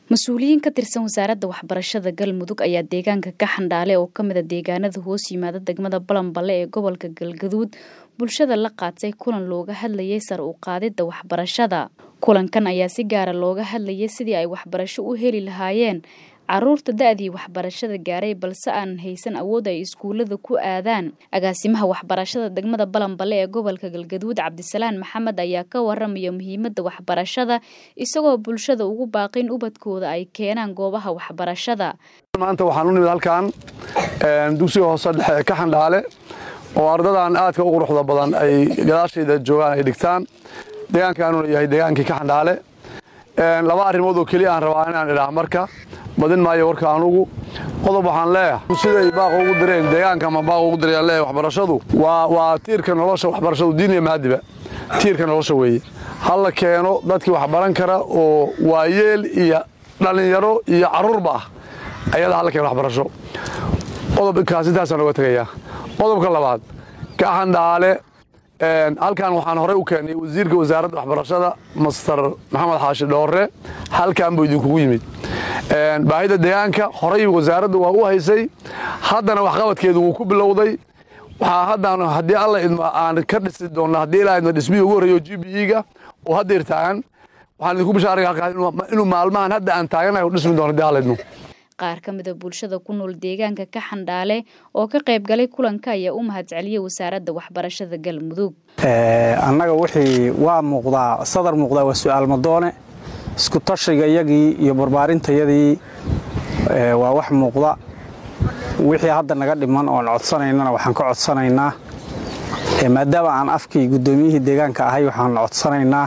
mas-uuliyiin ka tirsan wasaaradda waxbarashada galmudug ayaa deegaanka ka xandhaale oo kamid a deegaanada hoos yimaada degmada balanballe ee gobolka galgaduud bulshada la qaatay kulan looga hadlayay sar u qaadidda waxbarashada kulankan ayaa si gaara looga hadlayay sidii ay waxbarasho u heli lahaayeen caruurta da-dii waxbarashada gaaray balse aanan haysan awood ay iskuullada ku aadaan agaasimaha waxbarashada degmada balanballe ee gobolka galgaduud cabdisalaan maxamed ayaa ka waramaya muhiimadda waxbarashada isagoo bulshada ugu baaqin ubadkooda ay keenaan goobaha waxbarashada maanta waxaan u nimid halkan dugsiga hoose dhexe ee ka xandhaale oo ardadan aadka u quruxda badan ay gadaashayda joogaan ay dhigtaan deegaankaanuna yahay deegaankii ka xandhaale laba arrimood oo keliya aan rabaa inaan idhaah marka badin maayo warka anugu qodob waxaan leeyahay siday baaqa ugu direen deegaanka ama baaqa ugu direen leeyahay waxbarashadu waa waa tiirka nolosha waxbarashadu diin iyo maadiba tiirka nolosha weeye hala keeno dadkii wax baran kara oo waayeel iyo dhallinyaro iyo carruurba ah ayada hala keeno waxbarasho qodobkaas intaasaan oga tegayaa qodobka labaad ka xandhaale halkan waxaan horey u keenay wasiirka wasaaradda waxbarashada master maxamed xaashi dhoore halkan buu idinkugu yimid baahida deegaanka horey wasaaradda waa u haysay haddana waxqabadkeedu wuu ku bilowday waxaa haddaan haddii alla idmo aan ka dhisi doonna haddii ilaa idmo dhismihii ugu horreeyo g b e-ga oo haddeer taagan waxaan idinku bishaaraya halkaas inuu maalmahan hadda aan taaganahay u dhismi doono haddii alla idmo qaar ka mid a bulshada ku nool deegaanka ka xandhaale oo ka qayb galay kulanka ayaa u mahadceliyey wasaaradda waxbarashada galmudug annaga wixii waa muuqdaa sadar muuqdaa waa su-aal madoone isku tashiga iyagii iyo barbaarintayadii waa wax muuqda wixii hadda naga dhiman oon codsanaynana waxaan ka codsanaynaa maadaama aan afkii guddoomiyihii deegaanka ahay waxaan codsanaynaa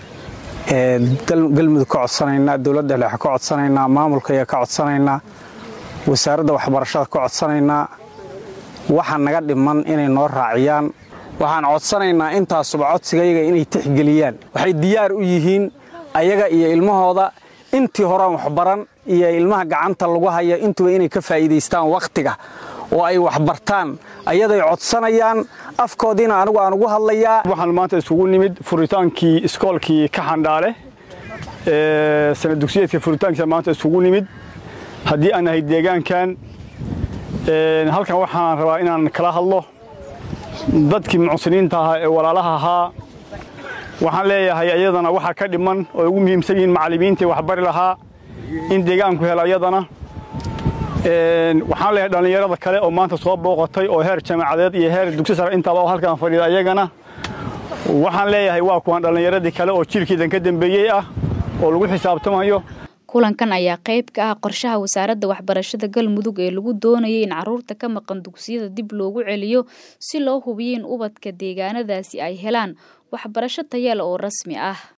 galmudug ka codsanaynaa dowladda dhexe ka codsanaynaa maamulkaya ka codsanaynaa wasaaradda waxbarashada ka codsanaynaa waxa naga dhiman inay noo raaciyaan waxaan codsanaynaa intaasuba codsigayaga inay tixgeliyaan waxay diyaar u yihiin ayaga iyo ilmahooda intii horean waxbaran iyo ilmaha gacanta lagu haya intuba inay ka faa'iidaystaan wakhtiga oo ay waxbartaan ayaday codsanayaan afkoodiina anigu aan ugu hadlayaa waxaan maanta isugu nimid furitaankii iskoolkii ka xandhaale sana dugsiyeedka furitaankiisa maanta isugu nimid haddii aan nahay deegaankan halkan waxaan rabaa inaan kala hadlo dadkii mucsiniinta ahaa ee walaalaha ahaa waxaan leeyahay ayadana waxaa ka dhiman oo ugu muhiimsan yihiin macallimiintii waxbari lahaa in deegaanku helo ayadana waxaan leeyahay dhallinyarada kale oo maanta soo booqatay oo heer jaamacadeed iyo heer dugsi sare intaaba oo halkaan fadhiida ayagana waxaan leeyahay waa kuwan dhallinyaradii kale oo jiilkiidan ka dambeeyey ah oo lagu xisaabtamayo kulankan ayaa qayb ka ah qorshaha wasaaradda waxbarashada galmudug ee lagu doonayay in carruurta ka maqan dugsiyada dib loogu celiyo si loo hubiyo in ubadka deegaanadaasi ay helaan waxbarasho tayale oo rasmi ah